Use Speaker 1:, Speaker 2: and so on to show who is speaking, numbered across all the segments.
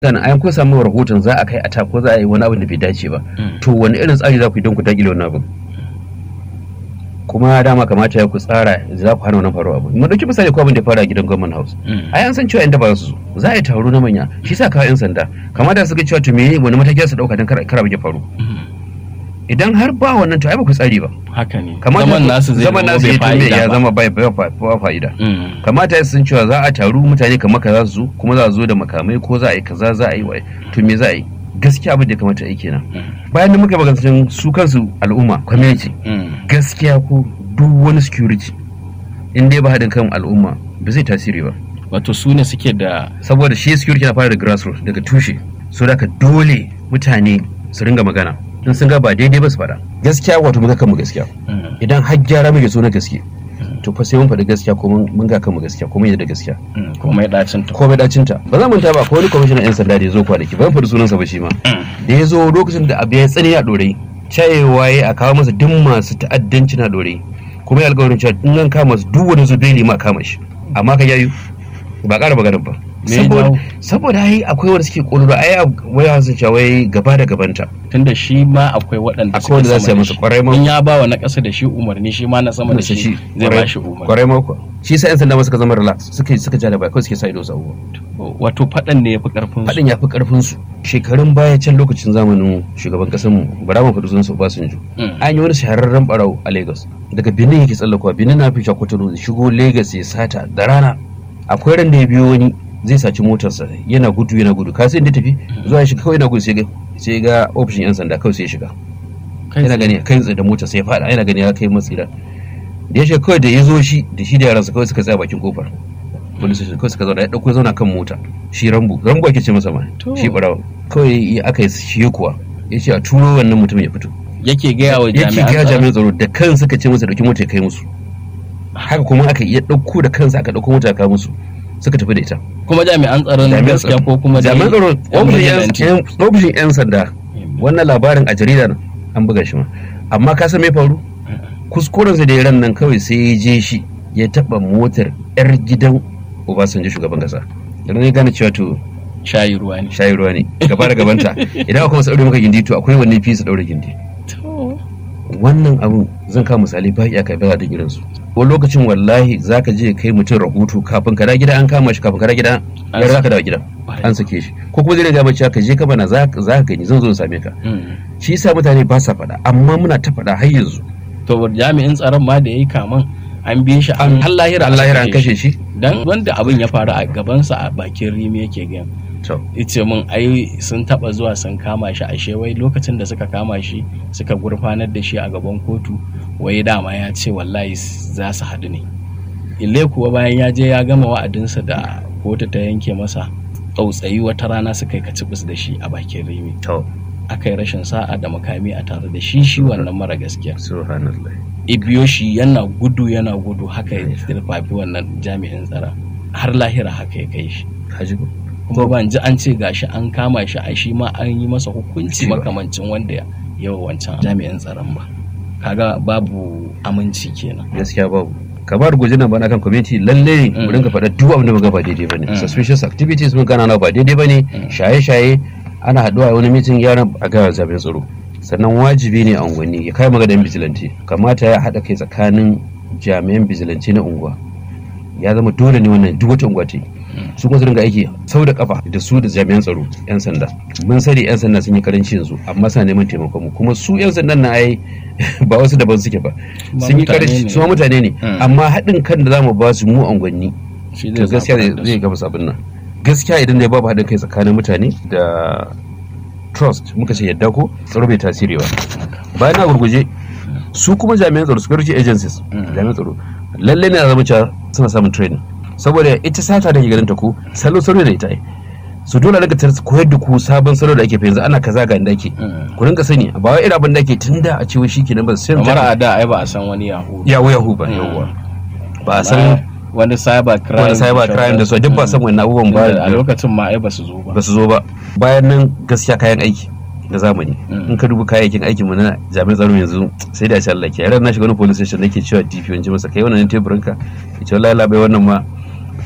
Speaker 1: gana an kun samu rahoton za a kai a ko za a yi wani abin da bai dace ba to wani irin tsari za ku yi don ku dakile wani abin kuma dama kamata ya ku tsara za ku hana wannan faruwa abu mu dauki misali ko abin da ya fara a gidan government house ai an san cewa inda ba su zo za a yi taro na manya shi sa kawo yan sanda kamata su ga cewa to me wani mataki su dauka don kar kar ya faru idan har ba wannan to ai ba ku tsari ba
Speaker 2: haka ne
Speaker 1: kamata
Speaker 2: zaman nasu zai
Speaker 1: zaman
Speaker 2: zama
Speaker 1: nasu
Speaker 2: bai
Speaker 1: ya tume ya
Speaker 2: fa'ida ba
Speaker 1: zama bai bai bai fa'ida
Speaker 2: Mm.
Speaker 1: kamata ya san cewa za a taru mutane kamar ka za su zo kuma za a zo da makamai ko za a yi kaza za a yi waye to me za a yi gaskiya abin da ya kamata a yi kenan bayan da muka magana su kansu al'umma community
Speaker 2: Mm.
Speaker 1: gaskiya ko duk wani security in dai ba haɗin kan al'umma ba zai tasiri ba
Speaker 2: wato su ne suke da
Speaker 1: saboda shi security na fara da grassroots daga tushe so da dole mutane su ringa magana in sun ga ba daidai ba su faɗa gaskiya wato muka kanmu gaskiya
Speaker 2: Mm.
Speaker 1: idan har gyara muke so na gaske to fa sai mun faɗi gaskiya ko mun mun ga kanmu gaskiya ko mun yadda da gaskiya
Speaker 2: Mm. komai dacin ta
Speaker 1: komai dacinta ba za mu ta ba ko wani kwamishinan yan sanda da ya zo kwanaki ba zan faɗi sunansa ba shi ma da ya zo lokacin da abu ya tsani a ɗorai cayewa ya a kawo masa duk masu ta'addanci na ɗorai kuma ya alƙawarin cewa in an kama su duk wani zubeli ma kama shi amma ka yayu ba ƙara maganar ba
Speaker 2: Me ya
Speaker 1: saboda
Speaker 2: jawo?
Speaker 1: saboda ai akwai wanda suke ƙololo ai waya sun cewa wai gaba da gabanta
Speaker 2: tunda shi ma akwai waɗanda
Speaker 1: Akwai wanda za su yi
Speaker 2: sama da
Speaker 1: masa
Speaker 2: shi.
Speaker 1: kwarai ma.
Speaker 2: in ya ba wa na ƙasa da shi umarni shi ma na sama da shi zai ba shi umarni
Speaker 1: kwarai mako shi sa yan sanda ma suka zama relax suka suka ja da bai kawai suke sa ido su abubuwa
Speaker 2: wato faɗan ne ya fi ƙarfin su
Speaker 1: faɗin ya fi ƙarfin su shekarun baya can lokacin zamanin shugaban ƙasar mu bara mu faɗi sunan su Obasanjo
Speaker 2: Mm.
Speaker 1: an yi wani shahararren barau a Lagos daga Benin yake tsallakowa Benin na fi Kwatano shigo Lagos ya sata da rana akwai ran da ya biyo wani zai saci motarsa yana gudu yana gudu ka sai inda tafi zuwa ya shiga kawai yana gudu sai ga sai ga ofishin yan sanda kawai sai ya shiga
Speaker 2: Kai
Speaker 1: yana
Speaker 2: tsaye.
Speaker 1: gani kai tsaye da motar sai ya fada yana gani ya kai matsira da ya shiga kawai da ya zo shi da shi da yaransa kawai suka tsaya bakin kofar police station kawai suka zauna ya dauko ya zauna kan mota shi rambu rambu ake ce masa ma
Speaker 2: To.
Speaker 1: shi barawa kawai ya aka yi shi kuwa ya ce a turo wannan mutum ya fito
Speaker 2: yake gaya wa
Speaker 1: yake
Speaker 2: jami'an
Speaker 1: gaya
Speaker 2: tsaro.
Speaker 1: jami'an tsaro da kan suka ce masa dauki mota ya kai musu haka kuma aka iya dauko da kansa aka dauko mota ya kawo musu suka tafi da ita
Speaker 2: kuma jami'an tsaron na
Speaker 1: Jami'an
Speaker 2: gaskiya
Speaker 1: tsaro-
Speaker 2: ko kuma dai
Speaker 1: jami'an tsaro
Speaker 2: yan
Speaker 1: ofishin
Speaker 2: vigilante.
Speaker 1: yan- yan- ofishin yan sanda wannan labarin a jarida nan an buga shi ma amma ka san me faru kuskurensa da ya ran nan kawai sai ya je shi ya taba motar yar gidan Obasanjo shugaban kasa da nan ya gane cewa to
Speaker 2: shayi ruwa ne
Speaker 1: shayi ruwa ne gaba da gabanta idan akwai masu daure maka gindi to akwai wanne fi su daure gindi wannan abun zan kawo misali ba iya kai ba da irin su wani lokacin wallahi zaka je kai mutum rahoto kafin ka da gida an kama shi kafin ka da gida
Speaker 2: An
Speaker 1: ya
Speaker 2: sa-
Speaker 1: zaka dawo gida an sake shi ko kuma zai ga mace ka je ka bana za ka gani zan zo in same ka
Speaker 2: Mm.
Speaker 1: shi yasa mutane ba sa faɗa amma muna ta faɗa har yanzu
Speaker 2: to jami'in tsaron ma da yayi kaman an bi shi an har lahira
Speaker 1: Allah ya an kashe shi
Speaker 2: dan wanda abin ya faru a gabansa a bakin rimi yake gaya
Speaker 1: to
Speaker 2: ice min ai sun taba zuwa sun kama shi ashe wai lokacin da suka kama shi suka gurfanar da shi a gaban kotu wai dama ya ce wallahi za su haɗu ne ile kuwa bayan ya je ya gama wa'adinsa da kotu ta yanke masa tsautsayi wata rana suka yi kacibis da shi a bakin rimi
Speaker 1: to
Speaker 2: aka yi rashin sa'a da makami a tare da shi shi wannan mara gaskiya
Speaker 1: subhanallah
Speaker 2: ibiyo shi yana gudu yana gudu haka ya dirfafi wannan jami'in tsara har lahira haka ya kai shi
Speaker 1: haji ko
Speaker 2: kuma ban ji an ce gashi an kama shi a shi ma an yi masa hukunci
Speaker 1: Ba.
Speaker 2: makamancin wanda ya yawa wancan jami'in tsaron ba kaga babu aminci kenan
Speaker 1: gaskiya babu kamar guje nan bana kan community lalle
Speaker 2: Mm.
Speaker 1: mu dinga faɗa duk abin da muga ba daidai bane
Speaker 2: Mm.
Speaker 1: suspicious activities mun gana na ba daidai bane
Speaker 2: Mm.
Speaker 1: shaye-shaye ana haɗuwa a wani meeting yaran a ga zaben tsaro sannan wajibi ne a unguwanni ya kai magadan vigilante kamata ya haɗa kai tsakanin jami'an vigilante na unguwa ya zama dole ne wannan duk wata unguwa ta yi su kuma su dinga aiki sau da kafa da su da jami'an tsaro yan sanda mun sani yan sanda sun yi karanci yanzu amma suna neman taimakon mu kuma su yan sandan na ai ba wasu daban suke ba
Speaker 2: Ma
Speaker 1: sun yi
Speaker 2: mutane
Speaker 1: karanci
Speaker 2: ne.
Speaker 1: su ma mutane ne
Speaker 2: Mm.
Speaker 1: amma haɗin kan da zamu ba su mu unguwanni
Speaker 2: shi
Speaker 1: to gaskiya
Speaker 2: zaburar da
Speaker 1: zai
Speaker 2: su.
Speaker 1: gaba sabon nan gaskiya idan da babu haɗin kai tsakanin mutane da trust muka ce yadda ko tsaro bai tasiri ba bayan na gurguje su kuma jami'an tsaro security agencies
Speaker 2: Mm.
Speaker 1: jami'an tsaro lalle ne a zama cewa suna samun training saboda ita sata da ke ganin ta ko salo salo da ita ai su dole daga ta koyar da ku sabon salo da ake fi yanzu ana kaza ga inda ake
Speaker 2: Mm.
Speaker 1: ku rinka sani ba wai irin abin da ake tun da a cewa shi kenan ba sai
Speaker 2: kamar a da ai ba a san wani yahu
Speaker 1: yawo yahu ba
Speaker 2: Mm.
Speaker 1: yawwa ba a san
Speaker 2: wani cyber crime
Speaker 1: wani cyber crime da su duk ba san wannan abubuwan ba
Speaker 2: a lokacin ma ai ba su zo ba
Speaker 1: ba su zo ba bayan nan gaskiya kayan aiki na zamani
Speaker 2: Mm.
Speaker 1: in ka dubi kayayyakin aikin mu na jami'an tsaro yanzu sai da shi Allah ke yaran na shiga wani police station nake cewa DP wani masa kai wannan teburin ka ya ce wallahi labai wannan ma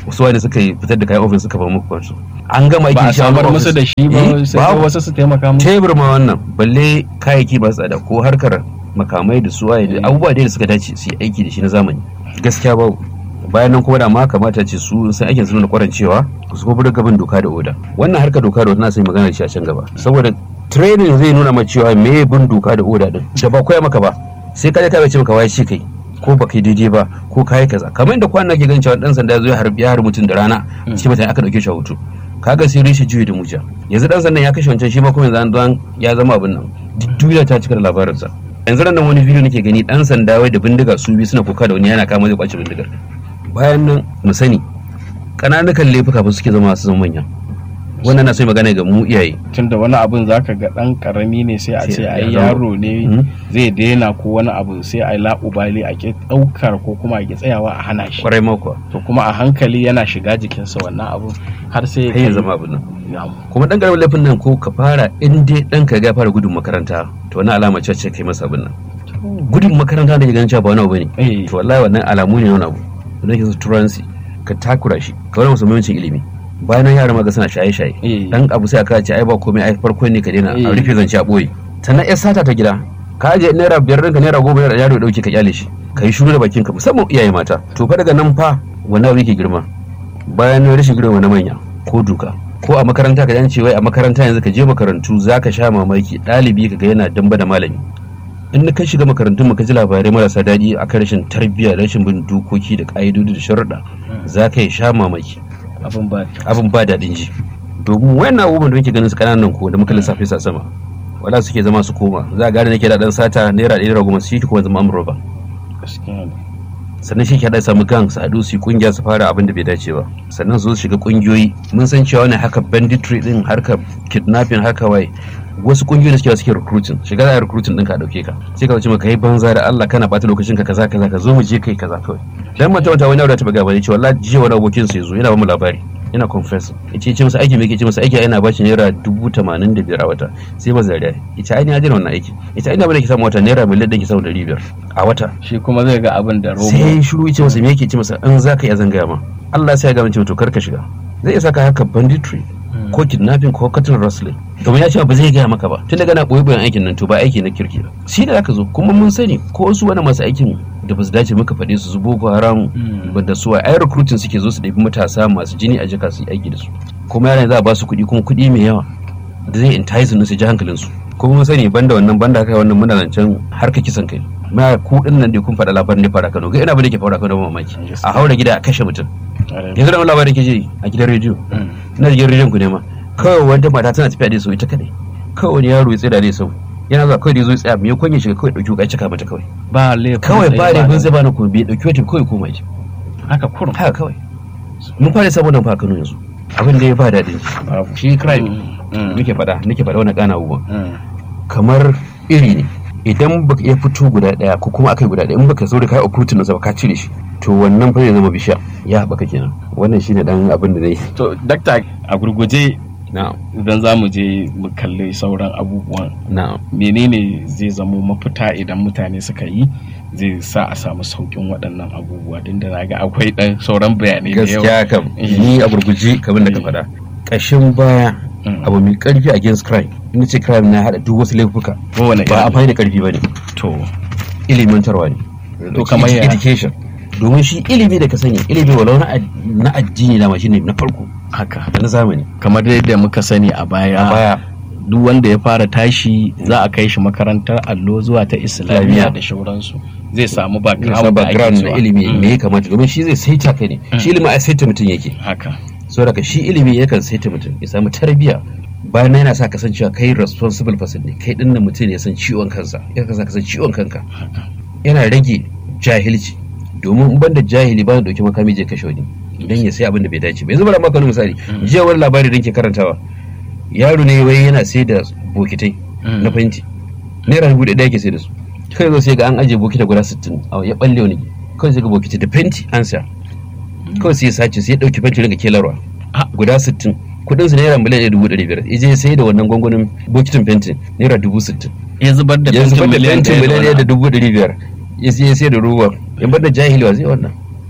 Speaker 1: wasu wani suka yi fitar da kayan ofis suka ba muku kwansu an gama
Speaker 2: ba
Speaker 1: aikin
Speaker 2: a
Speaker 1: shi a wani
Speaker 2: samar
Speaker 1: ofis.
Speaker 2: musu da shi
Speaker 1: Eh,
Speaker 2: ba sai
Speaker 1: babu.
Speaker 2: dai wasu su taimaka musu
Speaker 1: tebur ma wannan balle kayayyaki ba tsada ko harkar makamai da su waye da abubuwa dai da suka dace su yi aiki da shi na zamani gaskiya ba bayan nan kuma da ma kamata ce su sai aikin su nuna kwarancewa su kuma buga bin doka da oda wannan harkar doka da oda na sai magana da shi a can gaba saboda training zai nuna ma cewa me bin doka da oda din da ba koya maka ba sai ka je ka ce maka wai shi kai ko ba kai daidai ba ko kai kaza kamar yadda kwana ke ganin cewa dan sanda ya zo ya harbi ya harbi mutum da rana cikin mutane aka dauke shi a hoto kaga sai rishi juyi da muja yanzu dan sandan ya kashe wancan shi ma kuma yanzu an zo an- ya zama abin nan duk duniya ta cika da labarinsa yanzu nan wani bidiyo nake gani dan sanda wai da bindiga su biyu suna kuka da wani yana kama zai kwace bindigar bayan nan mu sani kananukan laifuka ba suke zama su zama manya wannan na so yi magana ga mu iyaye
Speaker 2: tunda wani abun zaka ga dan karami ne sai a
Speaker 1: Sai
Speaker 2: ce
Speaker 1: a
Speaker 2: ai
Speaker 1: zama-
Speaker 2: yaro ne
Speaker 1: Mhm.
Speaker 2: zai daina ko wani abu sai a laƙubali a ke ɗaukar ko kuma a ke tsayawa a hana shi
Speaker 1: kwarai mako
Speaker 2: to kuma a hankali yana shiga jikinsa wannan abu har sai
Speaker 1: kai ya zama abin nan
Speaker 2: Ya-
Speaker 1: kuma dan karamin laifin nan ko ka fara in dai dan ka ga ya fara gudun makaranta to wannan alama ce ce kai masa abin nan gudun makaranta da ya ganin cewa ba wani abu bane
Speaker 2: Eh,
Speaker 1: to wallahi wannan alamu ne na wani abu da nake su turanci ka takura shi ka wani musu muhimmancin ilimi bayan nan yara ma ga suna shaye-shaye
Speaker 2: eh,
Speaker 1: dan abu sai aka ce ai ba komai ai farko ne ka daina
Speaker 2: Eh.
Speaker 1: a rufe zance a boye sannan ya sata ta gida ka je naira biyar ɗinka naira goma naira yaro ya dauke ka kyale shi ka yi shiru da bakin ka musamman iyaye mata to fa daga nan fa wannan abu yake girma bayan rashin girma na manya ko duka ko a makaranta ka ce wai a makaranta yanzu ka je makarantu zaka sha mamaki ɗalibi ka ga yana damba da malami in na kai shiga makarantun mu ka ji labarai marasa daɗi akan rashin tarbiyya rashin bin dokoki da ƙa'idodi da sharuɗa za ka yi sha mamaki
Speaker 2: abin ba
Speaker 1: abin ba daɗin ji domin wayannan abubuwan da muke ganin su kananan ko da muka lissafe su a sama wala suke zama su koma za a gane nake da dan sata naira ɗaya naira goma su shi kuma zama amurba
Speaker 2: gaskiya ne
Speaker 1: sannan shi ke haɗa samu gang su haɗu su yi ƙungiya su fara abin da bai dace ba sannan su zo su shiga ƙungiyoyi mun san cewa wani haka banditry din harkar kidnapping haka waye wasu ƙungiyoyi da suke suke recruiting shiga za a recruiting ɗinka a ɗauke ka sai ka ce maka yi banza da Allah kana ɓata lokacin ka kaza kaza ka zo mu je kai kaza kawai dan mata wata wani aure ta buga bane cewa wallahi jiya wani abokin sa yazo yana ba mu labari yana confess yace ce masa aiki me yake ce masa aiki yana bashi naira dubu tamanin da biyar a wata sai ba zariya ita ai ni ajira wannan aiki ita ai na bane ki samu wata naira miliyan ɗin ki samu ɗari biyar a wata
Speaker 2: shi kuma zai ga abin da romo
Speaker 1: sai shiru ce masa me yake ce masa in za ka iya zangaya ma Allah sai ya gama ce to kar ka shiga zai iya saka haka banditry ko kidnapping ko cattle rustling domin ya ce ba zai gaya maka ba tun daga na boye boyen aikin nan to ba aiki na kirki ba shi da zaka zo kuma mun sani ko su wani masu aikin da ba su dace muka faɗe su su boko haram ba da su ai recruiting suke zo su ɗabi matasa masu jini a jika su yi aiki da su kuma yaran za a ba su kuɗi kuma kuɗi mai yawa da zai entice su ji hankalin su kuma mun sani banda wannan banda haka wannan muna zancen harka kisan kai ma ku din nan dai kun faɗa labarin da fara Kano ga ina bane ke fara Kano mamaki a haura gida a kashe mutum yanzu da wani labarin ke ji a gidan rediyo na gidan rediyon ku ne ma kawai wata mata tana tafiya da su ita kadai kawai wani yaro ya tsira da sau yana zuwa kawai da ya zo ya tsaya me kwanye shiga kawai dauki wuka ya cika mata kawai
Speaker 2: ba laifin
Speaker 1: kawai
Speaker 2: ɗaya
Speaker 1: ba da bin
Speaker 2: da-
Speaker 1: zai bani ko bai dauki wata kawai koma ji
Speaker 2: haka kurum
Speaker 1: haka kawai mun fara sabon nan fa Kano yanzu abin da ya ba daɗin
Speaker 2: babu
Speaker 1: shi crime
Speaker 2: Mm.
Speaker 1: nake faɗa nake faɗa wani ƙana abubuwan
Speaker 2: Mm.
Speaker 1: kamar iri ne idan baka iya fito guda daya ko kuma akai guda daya in baka so da kai uprooting nasa ba ka cire shi to wannan fa zai zama bishiya ya haɓaka kenan wannan shine dan abin da zai
Speaker 2: to dakta a gurguje
Speaker 1: na'am
Speaker 2: idan za mu je mu kalli sauran abubuwan
Speaker 1: na'am
Speaker 2: menene zai zamo mafita idan mutane suka yi zai sa a samu saukin waɗannan abubuwa din da na ga akwai ɗan sauran bayanai da yawa
Speaker 1: gaskiya kam
Speaker 2: Eh.
Speaker 1: ni a gurguje kamar da ka
Speaker 2: Eh.
Speaker 1: faɗa ƙashin baya
Speaker 2: Mm.
Speaker 1: abu mai ƙarfi against crime in ce crime na haɗa duk wasu laifuka
Speaker 2: kowane
Speaker 1: ba
Speaker 2: irin-
Speaker 1: amfani da ƙarfi ba ne
Speaker 2: to
Speaker 1: ilimantarwa ne
Speaker 2: To kamar ya-
Speaker 1: education domin shi ilimi da ka sani ilimi walau na ad- na addini dama shine na farko
Speaker 2: haka
Speaker 1: da na zamani
Speaker 2: kamar yadda muka sani a baya
Speaker 1: a baya
Speaker 2: duk wanda ya fara tashi za a kai shi makarantar allo zuwa ta islamiyya
Speaker 1: Islamiyya.
Speaker 2: da shauransu zai samu
Speaker 1: sa
Speaker 2: background da ake
Speaker 1: background na
Speaker 2: cewa.
Speaker 1: ilimi
Speaker 2: Mm.
Speaker 1: me ya kamata domin shi zai saita ka ne shi ilimi a saita mutum yake
Speaker 2: haka
Speaker 1: so daga shi ilimi yakan saita mutum ya samu tarbiyya bayan nan yana sa kasancewa kai responsible person ne kai dinnan mutum ne ya san ciwon kansa ya sa ka san ciwon kanka yana rage jahilci domin in banda jahili ba dauki makami je kashe wani dan ya sai abin da bai dace ba yanzu bari maka wani misali jiya wani labari da ke karantawa yaro ne wai yana sai da bokitai
Speaker 2: Mm.
Speaker 1: na fenti naira dubu ɗaya yake sai da su kai zo sai ga an ajiye bokita guda sittin a ya balle wani kawai sai ga bokiti da fenti an sa kawai sai ya sace sai ya ɗauki fenti daga kelarwa
Speaker 2: Ah.
Speaker 1: guda sittin kuɗin su naira miliyan ɗaya dubu ɗari biyar ya je sai da wannan gwangwanin bokitin fenti naira dubu sittin
Speaker 2: ya zubar da
Speaker 1: ya zubar da
Speaker 2: miliyan
Speaker 1: fentin
Speaker 2: ɗaya da
Speaker 1: miliyan
Speaker 2: wani
Speaker 1: ɗaya da
Speaker 2: abu.
Speaker 1: dubu ɗari biyar ya je sai da ruwa ya bar da jahili wa zai wannan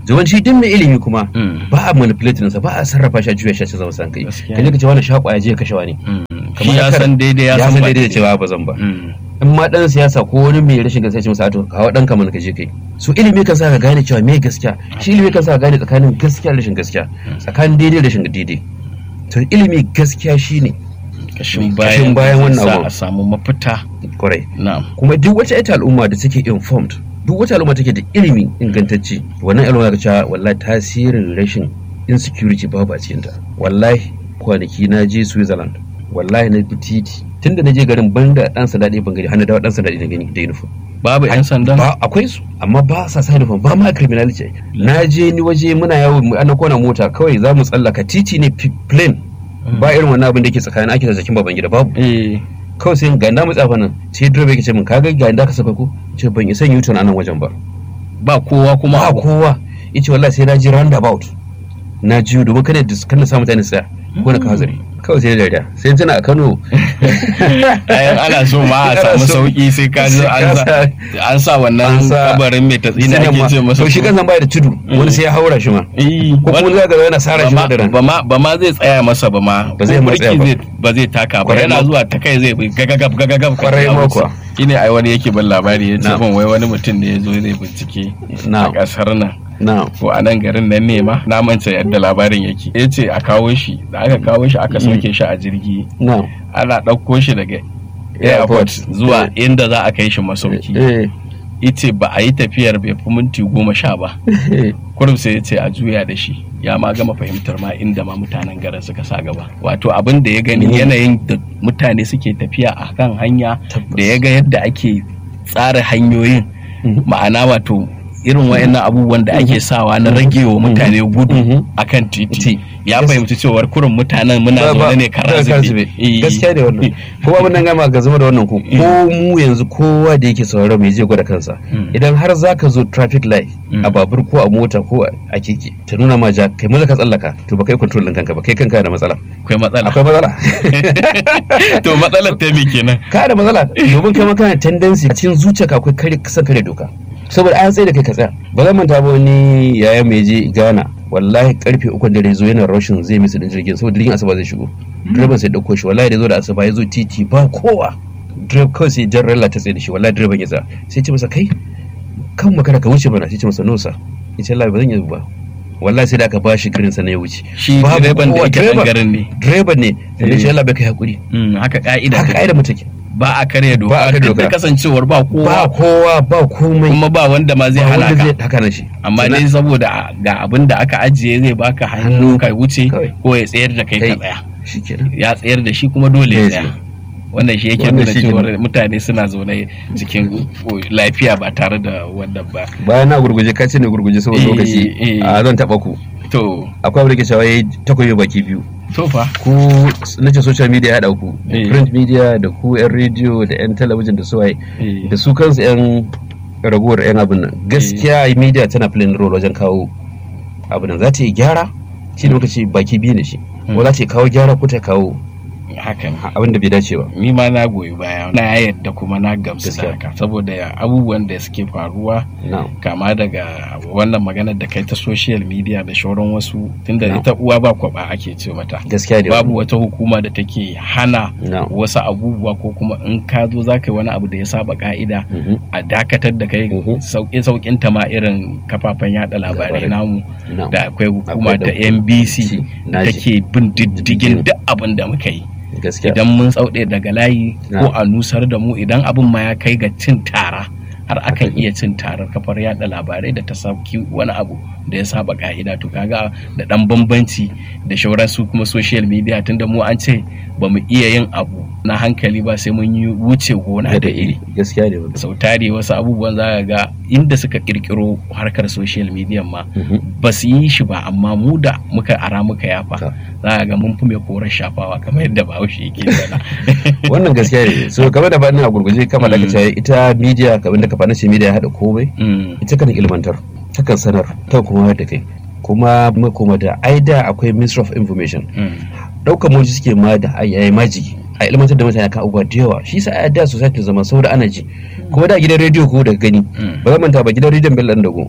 Speaker 1: yawanci duk mai ilimi kuma
Speaker 2: Mm.
Speaker 1: ba a manipulating sa ba a sarrafa shi a juya shi a zama san kai
Speaker 2: Gaskiya.
Speaker 1: kaje ka ce wani shakwa ya je ya kashe wani
Speaker 2: shi ya san daidai ya san ba
Speaker 1: daidai da cewa ba zan ba
Speaker 2: Mm.
Speaker 1: in ma dan siyasa ko wani mai rashin gaskiya ce masa to kawo dan kamar ka je kai so ilimi kan sa ka gane cewa me gaskiya shi ilimi kan sa ka gane tsakanin gaskiya da rashin gaskiya tsakanin daidai da rashin daidai to ilimi gaskiya shine
Speaker 2: kashin
Speaker 1: Kashin
Speaker 2: bayan
Speaker 1: bayan wannan
Speaker 2: za
Speaker 1: abu.
Speaker 2: a samu mafita
Speaker 1: kwarai
Speaker 2: na'am
Speaker 1: kuma duk wata ita al'umma da take informed duk wata al'umma take da ilimi ingantacce wannan al'umma ga cewa wallahi tasirin rashin insecurity babu a cikinta wallahi kwanaki na je switzerland wallahi na bi titi tunda na je garin ban da dan sanda ɗaya ban gani har na dawo dan sanda ɗaya na gani da uniform
Speaker 2: babu yan sandan
Speaker 1: ba akwai su amma ba sa sa uniform ba ma criminality na je ni waje muna yawo mu- ana kona mota kawai za mu tsallaka titi ne fi- plain ba irin wannan abin da ke tsakanin ake da zakin baban gida babu
Speaker 2: eh
Speaker 1: kawai sai ga na mutsa fa nan sai direba yake ce min kaga ga inda ka saka ko ce ban isa yin turn a nan wajen ba
Speaker 2: ba kowa kuma
Speaker 1: ba
Speaker 2: abu.
Speaker 1: kowa yace wallahi sai na ji roundabout na ji domin kada dis kana sa mutane tsaya ko na ka hazari kawai sai da dariya sai tana a Kano
Speaker 2: Ayan ana so ma a samu sauki sai ka zo an sa an sa wannan
Speaker 1: An sa-
Speaker 2: kabarin mai tatsina ake ce masa
Speaker 1: to shi
Speaker 2: ko-
Speaker 1: kansa baya da tudu wani sai ya haura shi ma
Speaker 2: Eh,
Speaker 1: ko kuma
Speaker 2: wani-
Speaker 1: zaka ga yana sara shi ma da ran
Speaker 2: ba ma ba ma zai tsaya masa ba ma
Speaker 1: Ba zai
Speaker 2: ko
Speaker 1: ma
Speaker 2: birki
Speaker 1: tsaya ba.
Speaker 2: zai- ba zai taka ba
Speaker 1: Kwarai
Speaker 2: yana
Speaker 1: ma.
Speaker 2: zuwa ta kai zai bi gagagab gagagab ka
Speaker 1: Kwarai
Speaker 2: ya
Speaker 1: ma
Speaker 2: wuce.
Speaker 1: kuwa.
Speaker 2: shine ai wani yake ban labari ya ce
Speaker 1: Na'am.
Speaker 2: ban wai wani mutum ne ya zo zai bincike a
Speaker 1: Na'am.
Speaker 2: kasar nan
Speaker 1: na
Speaker 2: ko a nan garin nan ne ma na manta yadda labarin yake ya ce a kawo shi da aka kawo shi aka sauke shi a jirgi
Speaker 1: na
Speaker 2: ana ɗauko shi daga
Speaker 1: Airport.
Speaker 2: airport zuwa inda za a kai shi masauki
Speaker 1: eh
Speaker 2: ita ba a yi tafiyar bai fi minti goma sha ba
Speaker 1: eh
Speaker 2: kurum sai ya ce a juya da shi ya ma gama fahimtar ma inda ma mutanen garin suka sa gaba wato abin da ya gani
Speaker 1: Mhm.
Speaker 2: yanayin da mutane suke tafiya a kan hanya
Speaker 1: Tabbas.
Speaker 2: da ya ga yadda ake tsara hanyoyin
Speaker 1: Mhm.
Speaker 2: ma'ana wato irin wayannan abubuwan da ake sawa na rage wa mutane gudu
Speaker 1: Mhm.
Speaker 2: akan titi
Speaker 1: Ti.
Speaker 2: ya
Speaker 1: Gas-
Speaker 2: fahimci cewar kurin mutanen muna
Speaker 1: Ba- ba-
Speaker 2: zaune ne
Speaker 1: ba-
Speaker 2: kara
Speaker 1: kara
Speaker 2: zube
Speaker 1: zube. gaskiya ne wannan kuma abin nan gama ga zama da wannan ko ko mu yanzu kowa da yake sauraron mai zai gwada kansa
Speaker 2: Mm.
Speaker 1: idan har zaka zo traffic light
Speaker 2: Mm.
Speaker 1: a babur ko a mota ko a keke ta nuna ma ja kai maza ka tsallaka to ba kai control din kanka ba kai kanka da matsala
Speaker 2: akwai matsala
Speaker 1: akwai matsala
Speaker 2: to matsalar ta me kenan
Speaker 1: ka da matsala domin kai ma kana tendency a cikin zuciyarka akwai kare kasan kare doka saboda an tsaye da kai ka tsaya ba zan manta ba wani yaya mai je Ghana wallahi karfe uku dare zo yana rashin zai misa din jirgin saboda jirgin asuba zai shigo direban sai dauko shi wallahi da zo da asuba ya zo titi ba kowa direba kawai sai jan ralla ta tsaye da shi wallahi direban ya tsaya sai ce masa kai kan makara ka wuce bana sai ce masa no sa ya ce Allah ba zan yi ba wallahi sai da aka bashi girin sa na ya wuce
Speaker 2: shi
Speaker 1: Babu
Speaker 2: direban da
Speaker 1: kowa,
Speaker 2: yake
Speaker 1: direban-
Speaker 2: garin ne
Speaker 1: direban ne sai ya ce
Speaker 2: Eh.
Speaker 1: Allah bai kai hakuri
Speaker 2: Mm, haka ka'ida
Speaker 1: haka
Speaker 2: take.
Speaker 1: ai da mutake
Speaker 2: ba a karya doka
Speaker 1: Ba a karya
Speaker 2: duk da
Speaker 1: doka.
Speaker 2: kasancewar ba
Speaker 1: ba
Speaker 2: kowa
Speaker 1: kowa ba komai
Speaker 2: kuma ba wanda ma zai
Speaker 1: ba
Speaker 2: hana
Speaker 1: wanda zai
Speaker 2: ka
Speaker 1: haka na shi
Speaker 2: amma
Speaker 1: Sannan-
Speaker 2: dai saboda a- ga abin da aka ajiye zai baka hannu
Speaker 1: Hannu.
Speaker 2: ka wuce
Speaker 1: Kawai.
Speaker 2: ko ya tsayar da kai ka
Speaker 1: Kai.
Speaker 2: tsaya
Speaker 1: shikenan
Speaker 2: ya tsayar da shi kuma dole ya
Speaker 1: Zai
Speaker 2: tsaya
Speaker 1: tsaya.
Speaker 2: wannan shi yake
Speaker 1: Wannan
Speaker 2: nuna
Speaker 1: shi ke
Speaker 2: cewa
Speaker 1: nuna.
Speaker 2: mutane suna zaune cikin lafiya ba tare da wannan ba
Speaker 1: bayan na gurguje ka ce ne gurguje saboda
Speaker 2: Eh,
Speaker 1: lokaci
Speaker 2: eh.
Speaker 1: a zan taba ku
Speaker 2: to
Speaker 1: akwai abin da ke cewa yayi takobi baki biyu
Speaker 2: to fa
Speaker 1: ku nace social media ya haɗa ku da
Speaker 2: Eh.
Speaker 1: print media da ku yan rediyo da yan talabijin da su waye
Speaker 2: eh,
Speaker 1: da su kansu yan ragowar yan abin nan gaskiya media tana playing role wajen kawo abin nan za ta yi gyara shi da muka ce baki biyu ne shi ko za ta yi kawo gyara ko ta kawo
Speaker 2: hakan
Speaker 1: abin da bai dace ba
Speaker 2: ni ma na goyi baya na yadda kuma na gamsu da
Speaker 1: Gaskiya.
Speaker 2: haka saboda abubuwan da suke faruwa
Speaker 1: na
Speaker 2: kama daga wannan maganar da kai ta social media da shauran wasu tunda
Speaker 1: No.
Speaker 2: ita uwa ba kwaba ake ce mata
Speaker 1: gaskiya ne
Speaker 2: babu wata hukuma da take hana
Speaker 1: na
Speaker 2: wasu abubuwa ko kuma in ka zo za ka yi wani abu da ya saba ka'ida
Speaker 1: Mhm.
Speaker 2: a dakatar da kai
Speaker 1: Mhm.
Speaker 2: sauƙin sauƙin ta ma irin kafafen yada labarai
Speaker 1: Labarai.
Speaker 2: namu
Speaker 1: na
Speaker 2: da akwai hukuma
Speaker 1: Akwai da
Speaker 2: ta NBC
Speaker 1: na ji.
Speaker 2: take bin diddigin
Speaker 1: Diddigin.
Speaker 2: duk abin da muka yi
Speaker 1: gaskiya
Speaker 2: idan mun tsauɗe daga layi
Speaker 1: Na.
Speaker 2: ko a nusar da mu idan abin ma ya kai ga cin tara har akan iya cin tarar kafar yada labarai da ta sauki wani abu da ya saba ka'ida to kaga da dan bambanci da shauran su kuma social media tunda mu an ce ba mu iya yin abu na hankali ba sai mun yi wuce gona da iri
Speaker 1: gaskiya ne wannan.
Speaker 2: sau tari wasu abubuwan za ka ga inda suka kirkiro harkar social media ma
Speaker 1: Mhm.
Speaker 2: ba su yi shi ba amma mu da muka ara muka yafa
Speaker 1: Ta.
Speaker 2: za ka ga mun fi mai korar shafawa kamar yadda bahaushe yake faɗa
Speaker 1: wannan gaskiya ne so kamar da faɗin a gurguje kama da
Speaker 2: Mm.
Speaker 1: kace ita media kamar da ka faɗin ce media ya haɗa komai
Speaker 2: Mm,
Speaker 1: ita kan ilmantar ta kan sanar ta kuma da kai kuma kuma da aida akwai ministry of information
Speaker 2: mm,
Speaker 1: ɗaukar moji suke ma da ayayi maji a ilmantar da mutane kan abubuwa da yawa shi sa a da society zama saboda ana ji kuma da gidan rediyo ko daga gani
Speaker 2: mm.
Speaker 1: ba zan manta ba gidan rediyon bello dago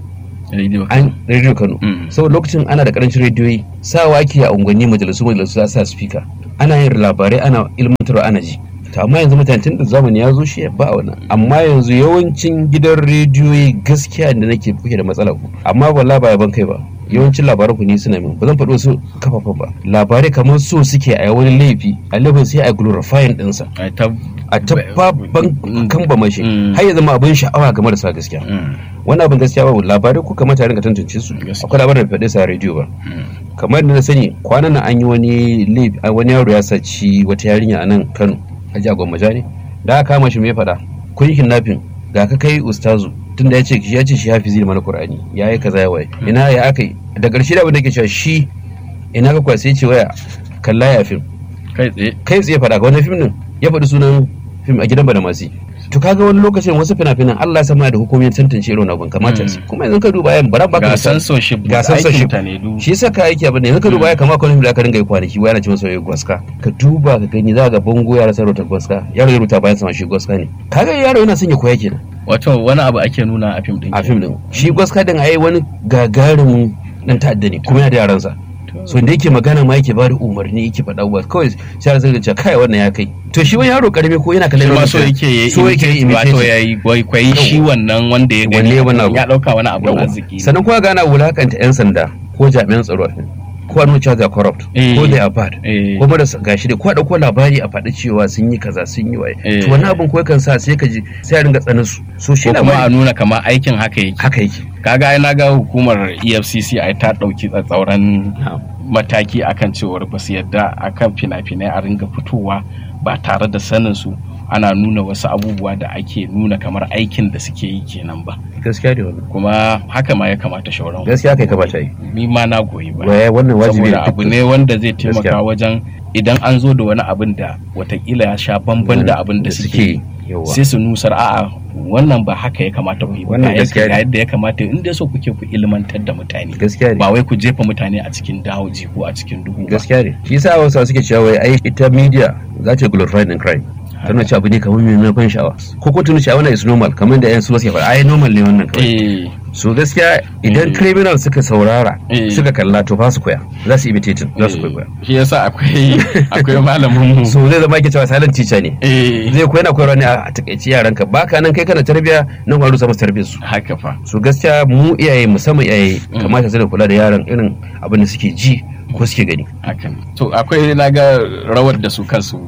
Speaker 2: Radio
Speaker 1: an rediyo Kano
Speaker 2: Mm.
Speaker 1: saboda lokacin ana da karancin rediyoyi sawa ake a unguwanni majalisu majalisu za sa speaker ana yin labarai ana ilmantarwa ana ji to amma yanzu mutane tun da zamani ya zo shi ba wannan amma yanzu yawancin gidan rediyoyi gaskiya da nake kuke da matsala ku amma wallahi ba yaban kai ba yawancin labaran ku ni suna min ba zan faɗi wasu kafafen ba labarai kamar so suke a wani laifi a laifin sai a glorifying ɗinsa
Speaker 2: Ai, ta
Speaker 1: a tabbaban kan ba mashi
Speaker 2: Mm.
Speaker 1: har ya zama abin sha'awa ga marasa gaskiya
Speaker 2: Mm.
Speaker 1: wannan abin gaskiya babu labarai ko kamata a rinka tantance su
Speaker 2: Gaskiya.
Speaker 1: akwai labarin da faɗe sa a rediyo ba
Speaker 2: Mm.
Speaker 1: kamar da na sani kwanan nan an yi wani laif- a wani yaro ya saci wata yarinya a nan Kano a jagon majani da aka kama shi me ya faɗa kun yi kidnapping ga ka kai ustazu tunda ya ce ya ce shi hafizi da mana qur'ani ya yi kaza ya waye ina ya aka yi da ƙarshe da abin da ke cewa shi ina ka kwasa ya ce waya kalla ya fim
Speaker 2: kai tsaye
Speaker 1: kai tsaye faɗa ga wani fim din ya faɗi sunan fim a gidan badamasi to kaga wani lokacin wasu fina-finan Allah ya sama da hukumomin tantance irin abin kamata su kuma yanzu ka duba yan bara baka
Speaker 2: ga
Speaker 1: misali.
Speaker 2: censorship
Speaker 1: ga
Speaker 2: aikin
Speaker 1: censorship
Speaker 2: ta ne du
Speaker 1: shi yasa ka aiki abin da yanzu ka duba ya kama kwanan da aka ringa yi kwanaki wai ana ce masa wai gwaska ka duba ka gani za ga bango yara sa rubuta gwaska yaro ya rubuta bayan sama shi gwaska ne kaga yaro yana son ya koya kenan
Speaker 2: wato wani abu ake nuna a fim din
Speaker 1: a fim din shi gwaska din ai wani gagarumin dan ta'adda ne kuma yana da yaransa so da yake magana ma yake bada umarni yake faɗa ba kawai sai ya zai ce kai wannan ya kai to shi wani yaro karami ko yana kallon
Speaker 2: shi ma
Speaker 1: irin
Speaker 2: so
Speaker 1: wannan,
Speaker 2: yake yi
Speaker 1: so yake yi
Speaker 2: wato
Speaker 1: imitation.
Speaker 2: yayi kwaikwayi shi wannan wanda ya
Speaker 1: Wanne
Speaker 2: gani
Speaker 1: wannan abu?
Speaker 2: ya dauka wani abu
Speaker 1: Yawwa.
Speaker 2: arziki ne.
Speaker 1: sannan kuma gana wulakanta yan sanda ko jami'an tsaro a fim ko a nuna cewa they are corrupt
Speaker 2: Eh.
Speaker 1: ko they are bad
Speaker 2: Eh.
Speaker 1: ko marasa gashi da ko a dauko labari a faɗi cewa sun yi kaza sun yi waye
Speaker 2: Eh.
Speaker 1: to wannan abin ko kan sa sai ka ji sai a ringa tsanin su so shi
Speaker 2: ko kuma a
Speaker 1: labari
Speaker 2: nuna kamar aikin haka yake
Speaker 1: haka yake
Speaker 2: kaga ai na ga hukumar EFCC ai ta dauki tsatsauran mataki akan cewar ba su yadda akan fina-finai a ringa fitowa ba tare da sanin su ana nuna wasu abubuwa da ake nuna kamar aikin da suke yi kenan ba
Speaker 1: gaskiya da wannan
Speaker 2: kuma haka ma ya kamata shauran
Speaker 1: gaskiya kai kamata yi
Speaker 2: ni ma na goyi ba
Speaker 1: waye wannan wajibi
Speaker 2: saboda abu ne wanda zai taimaka
Speaker 1: Gaskiya.
Speaker 2: wajen idan an zo da wani abin da watakila ya sha bamban da abin da suke yi
Speaker 1: yawa
Speaker 2: sai su nusar a'a wannan ba haka ya kamata ku yi ba
Speaker 1: Wannan
Speaker 2: ga
Speaker 1: gaskiya
Speaker 2: yadda
Speaker 1: ne.
Speaker 2: ga yadda ya kamata in dai so kuke ku ilmantar da mutane
Speaker 1: gaskiya ne
Speaker 2: ba wai ku jefa mutane a cikin dawoji ko a cikin duhu ba
Speaker 1: gaskiya ne shi yasa wasu suke cewa wai ai ita media za ta glorify in crime tana cewa abu ne kamar mai na ban sha'awa ko ko tunu sha'awa is normal kamar da yan su suke faɗa ai normal ne wannan kawai
Speaker 2: eh
Speaker 1: so gaskiya idan
Speaker 2: Eh.
Speaker 1: criminal suka saurara
Speaker 2: Eh.
Speaker 1: suka kalla to fa su koya za su imitating za su koya
Speaker 2: shi yasa akwai akwai malamin mu
Speaker 1: so zai zama yake cewa silent teacher ne
Speaker 2: eh
Speaker 1: zai koya na koyarwa ne a takaici yaranka baka nan kai kana tarbiya nan kuma rusa musu tarbiyar su
Speaker 2: haka fa
Speaker 1: so gaskiya mu iyaye musamman iyaye
Speaker 2: Mm.
Speaker 1: kamata su da kula da yaran irin abin da suke ji ko suke gani
Speaker 2: hakan to akwai na ga rawar da su kansu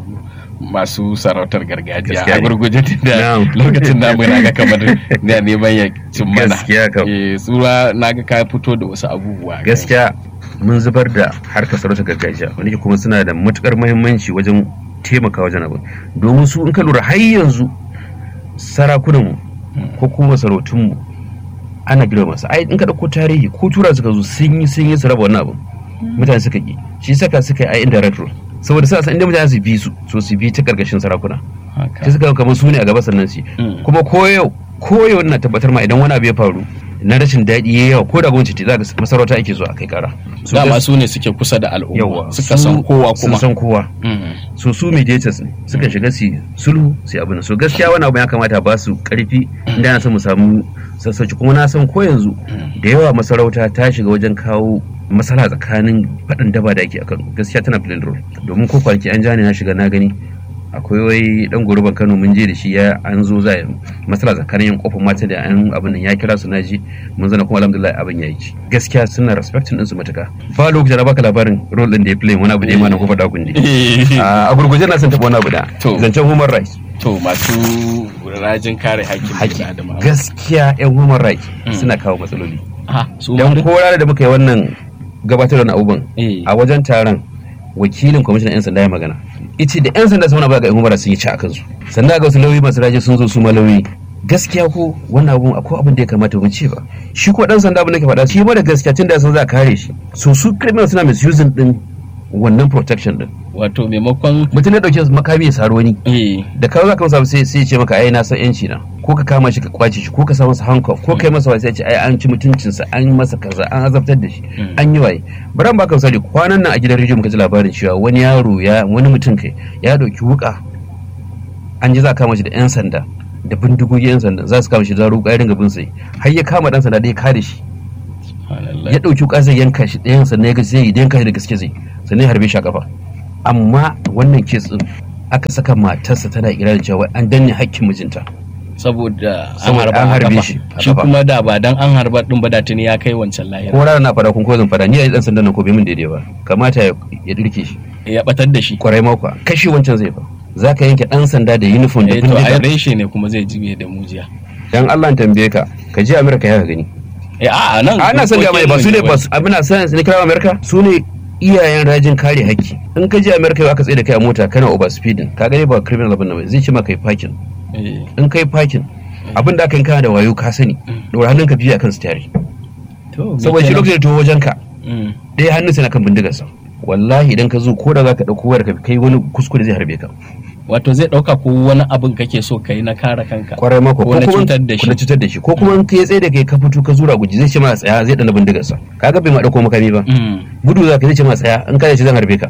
Speaker 2: masu sarautar gargajiya
Speaker 1: Gaskiya
Speaker 2: a
Speaker 1: ne.
Speaker 2: gurguje da
Speaker 1: Na'am.
Speaker 2: lokacin namu na ga kamar na neman ya cin mana
Speaker 1: Gaskiya kam.
Speaker 2: eh tsura na ga ka fito da wasu abubuwa
Speaker 1: gaskiya mun zubar da harkar sarautar gargajiya wanda ke kuma suna da matukar muhimmanci wajen taimaka wajen abin domin su in ka lura har yanzu sarakunanmu ko kuma sarautunmu ana girma masu ai in ka dauko tarihi ko tura suka zo sun yi sun yi su raba wannan abin mutane suka ki shi saka suka yi ai indirect rule saboda sa san inda mutane su bi su so su bi ta karkashin sarakuna
Speaker 2: haka
Speaker 1: sai suka ga kamar su ne a gaba sannan su yi.
Speaker 2: Mm.
Speaker 1: kuma ko yau ko yau na tabbatar ma idan wani abu ya faru na rashin daɗi ya yawa ko da gwamnati ce za ga masarauta ake zuwa a kai kara Su
Speaker 2: dama
Speaker 1: gas-
Speaker 2: su ne suke kusa da al'umma
Speaker 1: yawa
Speaker 2: suka
Speaker 1: su
Speaker 2: san kowa
Speaker 1: sun
Speaker 2: kuma
Speaker 1: san kowa
Speaker 2: Mm.
Speaker 1: so su mediators ne suka shiga su yi sulhu su yi abin so gaskiya wani abu ya kamata ba su karfi inda na son mu samu sassauci kuma na san ko yanzu da yawa masarauta ta shiga wajen kawo masala tsakanin faɗin daba da ake a Kano gaskiya tana playing role domin ko kwanaki an jani na shiga na gani akwai wai dan goruban Kano mun je da shi ya an zo za a yi masala tsakanin yan kofar mata da an abin nan ya kira su na ji mun zana kuma alhamdulillah abin ya yi ci gaskiya suna respecting din su matuka ba lokacin da baka labarin role din da ya play wani abu da ya mana kofar dakun ne a gurguje na san taɓa wani abu da
Speaker 2: To.
Speaker 1: zancen human rights
Speaker 2: to masu rajin kare haƙƙin
Speaker 1: haƙƙi
Speaker 2: bil'adama
Speaker 1: gaskiya yan human rights
Speaker 2: Mm.
Speaker 1: suna kawo matsaloli
Speaker 2: ha su ma
Speaker 1: don
Speaker 2: duk
Speaker 1: ko ranar da muka yi wannan gabatar da abubuwan
Speaker 2: eh
Speaker 1: a wajen taron wakilin kwamishinan 'yan sanda ya magana ita da 'yan sanda sun ba ga human rights sun yi ci a kansu sannan ga wasu lauyi masu raje sun zo su ma lauyi gaskiya ko wannan abun akwai abin da ya kamata mu ce ba shi ko dan sanda abin da ke faɗa shi ma da gaskiya tun da sun za a kare shi so su criminal suna misusing din wannan protection din
Speaker 2: wato maimakon
Speaker 1: mutum ya dauke makami ya saro wani
Speaker 2: eh
Speaker 1: da kawo za ka masa sai sai ce maka ai na san yanci na ko ka kama shi ka kwace shi ko ka sa masa handcuff ko kai masa wai sai ce ai an ci mutuncinsa an masa kaza an azabtar da shi
Speaker 2: Mm.
Speaker 1: an yi waye bari baka misali kwanan nan a gidan rediyo muka ji labarin cewa wani yaro ya wani mutum kai ya dauki wuka an ji za a kama shi da yan sanda da bindigogi yan sanda za su kama shi da ruka ya ringa bin sai har ya kama dan sanda da ya kare shi ya ɗauki wuka zai yanka shi ɗayan sannan ya ga zai yi yanka shi da gaske zai sannan ya harbe shi a kafa amma wannan kes din aka saka matarsa tana ikirarin cewa an danne hakkin mijinta
Speaker 2: saboda an
Speaker 1: Saboda
Speaker 2: harba
Speaker 1: an
Speaker 2: a
Speaker 1: harbe
Speaker 2: kafa.
Speaker 1: shi a
Speaker 2: shi
Speaker 1: kafa.
Speaker 2: kuma da ba dan an harba din ba da tuni ya kai wancan lahira
Speaker 1: ko rana na fada kun ko zan fada ni a dan sandan nan ko bai min daidai ba kamata ya ya dirke shi
Speaker 2: ya batar da shi
Speaker 1: kwarai mako kashe wancan zai fa zaka yanke dan sanda da uniform da
Speaker 2: eh to ai
Speaker 1: bindiga
Speaker 2: reshe ne kuma zai jibe da mujiya
Speaker 1: dan Allah tambaye ka ka je America ya ka gani
Speaker 2: eh a nan
Speaker 1: ana son ga mai ba su ne ba su abin san ne kira America su ne iyayen rajin kare haƙƙi in ka je America yau aka tsaye da kai a mota kana over speeding ka gani ba criminal abin nan ba zai ce maka kai parking
Speaker 2: eh
Speaker 1: in kai parking abin da aka yi kana da wayo ka sani dora hannunka biyu akan steering
Speaker 2: to me
Speaker 1: saboda shi
Speaker 2: kenan?
Speaker 1: lokacin da to wajen ka
Speaker 2: Mm.
Speaker 1: ɗaya hannun sai na kan bindigarsa wallahi idan ka zo ko da za ka ɗauko wayar ka kai wani kuskure zai harbe ka
Speaker 2: wato zai dauka ko wani abin kake so kai na kare kanka
Speaker 1: kwarai mako
Speaker 2: ko na
Speaker 1: kuma-
Speaker 2: cutar da
Speaker 1: ko na
Speaker 2: shi
Speaker 1: cutar da shi ko kuma in ka tsaye da kai ka fito ka zura guji zai ce ma tsaya zai dana bindigarsa kaga bai ma ɗauko makami ba
Speaker 2: Mm.
Speaker 1: gudu za ka zai ce ma tsaya in ka ce zan harbe ka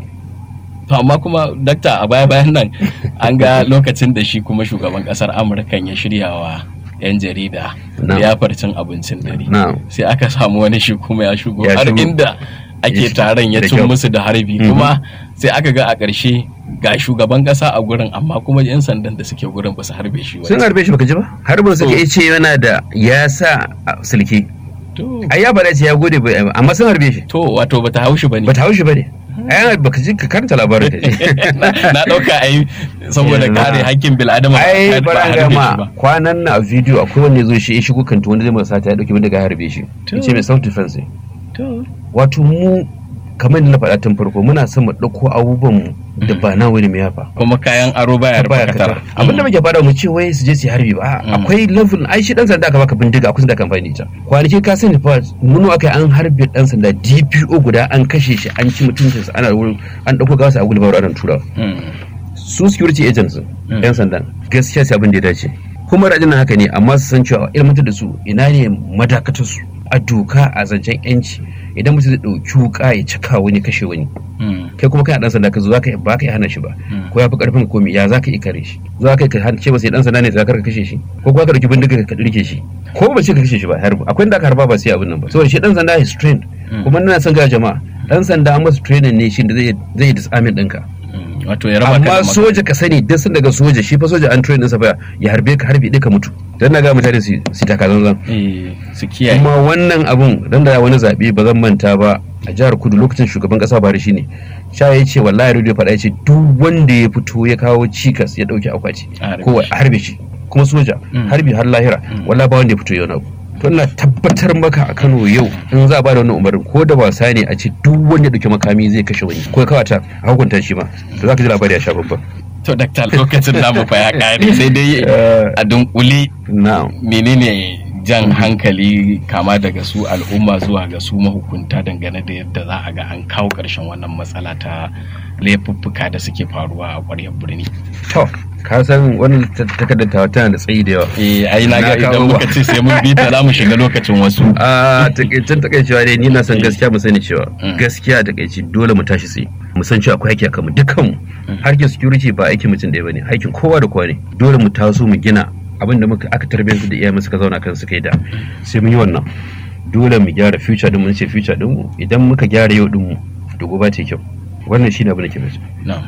Speaker 2: to amma kuma dakta a baya bayan nan an ga lokacin da shi kuma shugaban kasar amurka ya shirya wa 'yan jarida
Speaker 1: Na'am.
Speaker 2: liyafar cin abincin dare
Speaker 1: na'am
Speaker 2: sai aka samu wani shi kuma ya shigo
Speaker 1: Ya
Speaker 2: har
Speaker 1: shigo.
Speaker 2: inda
Speaker 1: Ya
Speaker 2: ake
Speaker 1: shi-
Speaker 2: taron ya
Speaker 1: da
Speaker 2: cin
Speaker 1: kyau.
Speaker 2: musu da harbi
Speaker 1: Mhm.
Speaker 2: kuma sai aka ga a ƙarshe ga shugaban ƙasa a gurin amma kuma 'yan sandan da suke gurin ba su harbe shi
Speaker 1: sun
Speaker 2: ba
Speaker 1: harbe shi baka ji ba harbin suka
Speaker 2: To.
Speaker 1: yi ce yana da ya sa a silke
Speaker 2: to
Speaker 1: ai ya faɗa ce ya gode bai amma sun harbe shi
Speaker 2: to wato bata haushi bane
Speaker 1: bata haushi bane ai baka ji ka karanta labarin ka ji
Speaker 2: na ɗauka ai saboda
Speaker 1: Yanzu
Speaker 2: kare
Speaker 1: na-
Speaker 2: hakkin bil'adama ba
Speaker 1: ai
Speaker 2: a
Speaker 1: bara
Speaker 2: harbe
Speaker 1: ga
Speaker 2: shi
Speaker 1: ma
Speaker 2: ba
Speaker 1: kwanan na a video akwai wanda ya zo shi ya shigo kanti wanda zai masa sata ya dauki bindiga ya harbe shi
Speaker 2: To.
Speaker 1: ya ce mai self defense ne
Speaker 2: to
Speaker 1: wato mu kamar da na faɗa tun farko muna son mu ɗauko abubuwan mu da ba na wani mai yafa
Speaker 2: kuma kayan aro baya rufe
Speaker 1: baya
Speaker 2: katara
Speaker 1: katar abin da muke faɗa mu ce wai su je su yi harbi ba
Speaker 2: Mm.
Speaker 1: akwai level ai shi dan sanda aka baka bindiga akwai sanda kan amfani da ita kwanaki ka sani fa mun aka an harbe dan sanda DPO guda an kashe shi an ci mutuncinsa ana wurin an ɗauko gawa a gulbar ana tura
Speaker 2: Mm.
Speaker 1: su security agents
Speaker 2: Mm.
Speaker 1: yan sandan gaskiya sai abin da ya dace kuma rajin haka ne amma su san cewa ilmantar da su ina ne madakatar su a doka a zancen yanci idan mutum zai ɗauki wuka ya cika wani kashe wani
Speaker 2: Mm.
Speaker 1: kai kuma kana dan sanda ka zo zaka ba ka iya hana shi ba
Speaker 2: Mm.
Speaker 1: ko ya fi karfin ka komi ya zaka iya kare shi za ka ka ce ba sai dan sanda ne za ka kashe shi ko kuma ka dauki bindiga ka dirke shi ko ba ce ka kashe shi ba har akwai inda aka harba ba sai abin nan ba saboda shi dan sanda is trained
Speaker 2: Mm.
Speaker 1: kuma ina son ga jama'a dan sanda an masa training ne shi da zai zai disarming ɗinka
Speaker 2: Mm. wato ya raba ka da
Speaker 1: amma
Speaker 2: makami.
Speaker 1: soja ka sani duk sun daga soja shi fa soja an train ɗinsa fa ya harbe ka harbe ɗaya ka mutu dan na ga mutane su su taka zanzan
Speaker 2: Eh, su kiyaye
Speaker 1: kuma wannan abun dan da wani zaɓe ba zan manta ba a jihar kudu lokacin shugaban ƙasa Buhari shine sha ya ce wallahi radio faɗa ya ce duk wanda ya fito ya kawo cikas ya ɗauki akwati
Speaker 2: A harbe
Speaker 1: ko
Speaker 2: shi.
Speaker 1: a harbe shi kuma soja
Speaker 2: Mm.
Speaker 1: harbi har lahira
Speaker 2: Mm.
Speaker 1: wallahi ba wanda ya fito yau na abu to ina tabbatar maka a Kano yau in za a ba da wannan umarnin ko da wasa ne a ce duk wanda ya ɗauki makami zai kashe wani ko ya kawata a hukunta shi ma to za ka ji labari ya sha babban
Speaker 2: to dakta lokacin namu fa ya kare sai dai
Speaker 1: Eh.
Speaker 2: a dunkule
Speaker 1: na'am
Speaker 2: menene jan hankali kama daga su al'umma zuwa ga su mahukunta dangane da yadda za a ga an kawo ƙarshen wannan matsala ta laifuffuka da suke faruwa a ƙwaryar birni
Speaker 1: to ka san wannan ta- takardar tawa tana da tsayi da yawa
Speaker 2: eh ai na ga
Speaker 1: Na kawo
Speaker 2: idan
Speaker 1: ba.
Speaker 2: muka ce sai mun bi ta za mu shiga lokacin wasu
Speaker 1: a takaicen takaicewa dai ni na san gaskiya mu sani cewa
Speaker 2: Mm.
Speaker 1: gaskiya a takaici dole mu tashi tsaye mu san cewa akwai haƙƙi akan mu dukkan mu harkin security ba aikin mutum ɗaya bane aikin kowa da kowa ne dole mu taso mu gina abin da muka aka tarbiyyantar da iyayen suka zauna kan suka yi da sai mun yi wannan dole mu gyara future din mu ce future din mu idan muka gyara yau din mu to gobe ta yi kyau wannan shine abin da ke mace
Speaker 2: na'am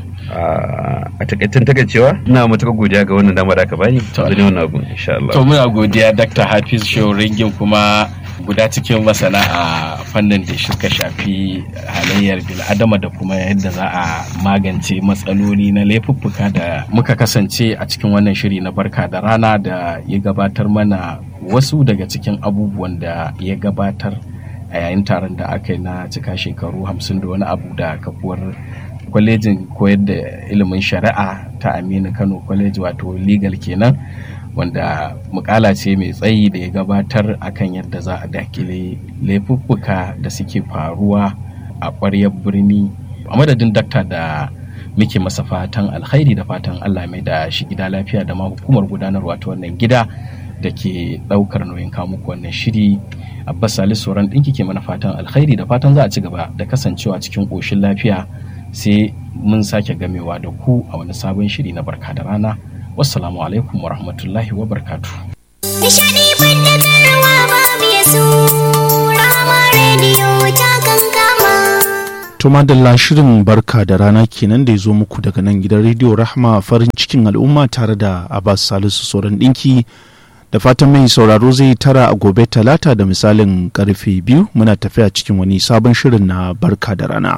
Speaker 1: a takaitan takaicewa ina matuƙar godiya ga wannan dama da aka bani
Speaker 2: To,
Speaker 1: zan yi wannan abun insha Allah
Speaker 2: to muna godiya dr hafiz shehu ringin kuma guda cikin masana a fannin da suka shafi halayyar bil'adama da kuma yadda za a magance matsaloli na laifuffuka da muka kasance a cikin wannan shiri na barka da rana da ya gabatar mana wasu daga cikin abubuwan da ya gabatar a yayin taron da aka yi na cika shekaru hamsin da wani abu da kafuwar kwalejin koyar da ilimin shari'a ta aminu kano kwaleji wato legal kenan wanda mukala ce mai tsayi da ya gabatar akan yadda za a dakile laifuffuka da suke faruwa a ƙwaryar birni a madadin dakta da muke masa fatan alkhairi da fatan allah mai da shi gida lafiya da ma hukumar gudanarwa ta wannan gida da ke ɗaukar nauyin muku wannan shiri abbas salisu sauran ɗinki ke mana fatan alkhairi da fatan za a ci gaba da kasancewa cikin ƙoshin lafiya sai mun sake gamewa da ku a wani sabon shiri na barka da rana wassalamu alaikum wa rahmatullahi wa barkatu.
Speaker 3: Nishadi fadakarwa babu ya su Rama Radio Tumadalla shirin barka da rana kenan da ya zo muku daga nan gidan rediyo Rahma farin cikin al'umma tare da Abbas Salisu Soran ɗinki da fatan mai sauraro zai tara a gobe talata da misalin karfe biyu muna tafiya cikin wani sabon shirin na barka da rana.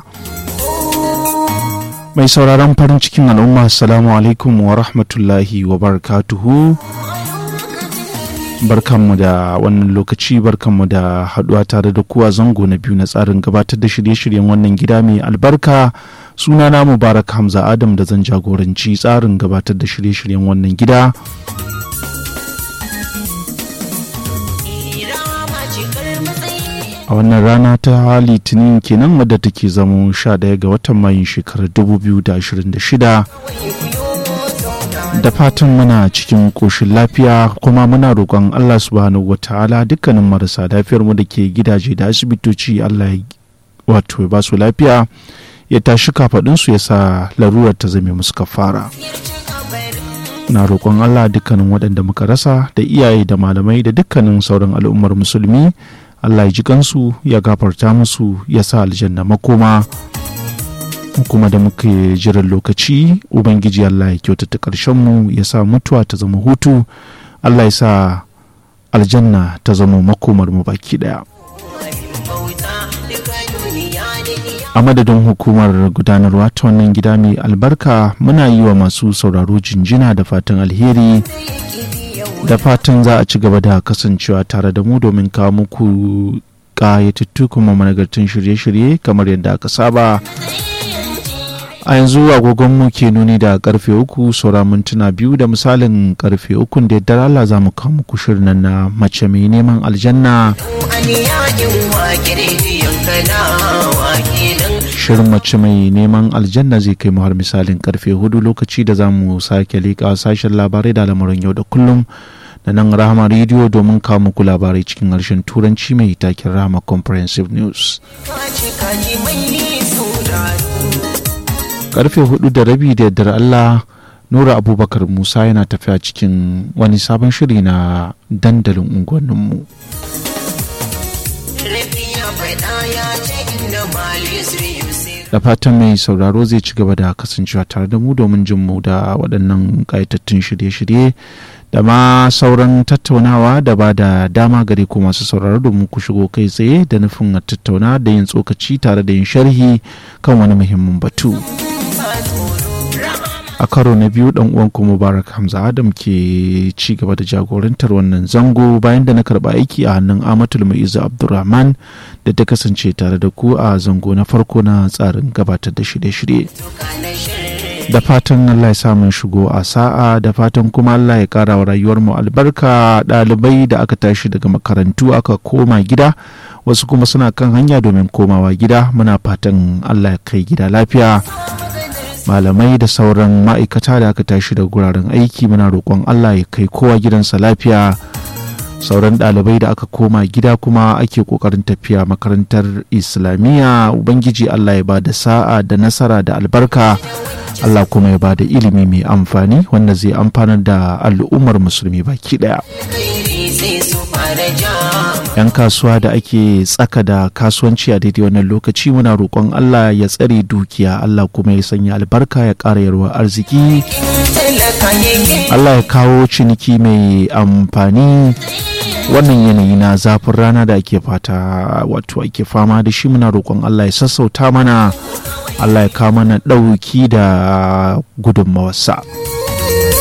Speaker 3: Mai sauraron farin cikin al'umma assalamu alaikum wa rahmatullahi wa barakatuhu. barkanmu da wannan lokaci barkanmu da haduwa tare da kuwa zango na biyu na tsarin gabatar da shirye-shiryen wannan gida mai albarka sunana mubarak hamza adam da zan jagoranci tsarin gabatar da shirye-shiryen wannan gida a wannan rana ta litinin kenan wadda take zamo 11 ga watan mayun shekarar 2026 da fatan muna cikin ƙoshin lafiya kuma muna roƙon Allah subhanahu wa ta'ala dukkanin marasa lafiyar mu da ke gidaje da asibitoci Allah ya wato ya ba su lafiya ya tashi kafaɗinsu ya sa larurar ta zame musu kafara na roƙon Allah dukkanin waɗanda muka rasa da iyaye da malamai da dukkanin sauran al'ummar musulmi Allah ya ji kansu ya gafarta musu ya sa aljanna makoma kuma da muke jiran lokaci ubangiji allah ya kyautata mu ya sa mutuwa ta zama hutu allah ya sa aljanna ta zama makomar mu baki daya a madadin hukumar gudanarwa ta wannan gida mai albarka muna yi wa masu sauraro jinjina da fatan alheri da fatan za a ci gaba da kasancewa tare da mu domin kawo muku ƙayatattu kuma managartun shirye-shirye kamar yadda aka saba a yanzu agogonmu ke nuni da karfe uku saura mintuna biyu da misalin karfe uku da yadda Allah za mu kawo muku shirin na mace mai neman aljanna shirin mace mai neman aljanna zai kai mu har misalin karfe hudu lokaci da za mu sake leƙa sashen labarai da lamarin yau da kullum da nan rahama rediyo domin kawo muku labarai cikin harshen turanci mai takin rahama comprehensive news karfe hudu da rabi da yardar Allah Nura Abubakar Musa yana tafiya cikin wani sabon shiri na dandalin unguwanninmu. Da fatan mai sauraro zai ci gaba da kasancewa tare da mu domin jin mu da waɗannan ƙayatattun shirye-shirye da ma sauran tattaunawa da ba da dama gare ku masu sauraro domin ku shigo kai tsaye da nufin tattauna da yin tsokaci tare da yin sharhi kan wani muhimmin batu. a karo na biyu dan uwanku mubarak hamza adam ke ci gaba da jagorantar wannan zango bayan da na karba aiki a hannun amatul maizu abdulrahman da ta kasance tare da ku a zango na farko na tsarin gabatar da shirye-shirye da fatan allah ya samun shigo a sa'a da fatan kuma allah ya kara wa rayuwar mu albarka ɗalibai da aka tashi daga makarantu aka koma gida wasu kuma suna kan hanya domin komawa gida muna fatan allah ya kai gida lafiya malamai da sauran ma'aikata da aka tashi da guraren aiki muna roƙon Allah ya kai kowa gidansa lafiya sauran ɗalibai da aka koma gida kuma ake ƙoƙarin tafiya makarantar islamiyya ubangiji Allah ya ba da sa'a da nasara da albarka Allah kuma ya ba da ilimi mai amfani wanda zai amfanar da al'ummar musulmi baki ɗaya. 'yan kasuwa da ake tsaka da kasuwanci a daidai wannan lokaci muna roƙon Allah ya tsare dukiya Allah kuma ya sanya albarka ya ƙara yarwa arziki Allah ya kawo ciniki mai amfani wannan yanayi na zafin rana da ake fata wato ake fama da shi muna roƙon Allah ya sassauta mana Allah ya kawo mana ɗauki da gudunmawarsa.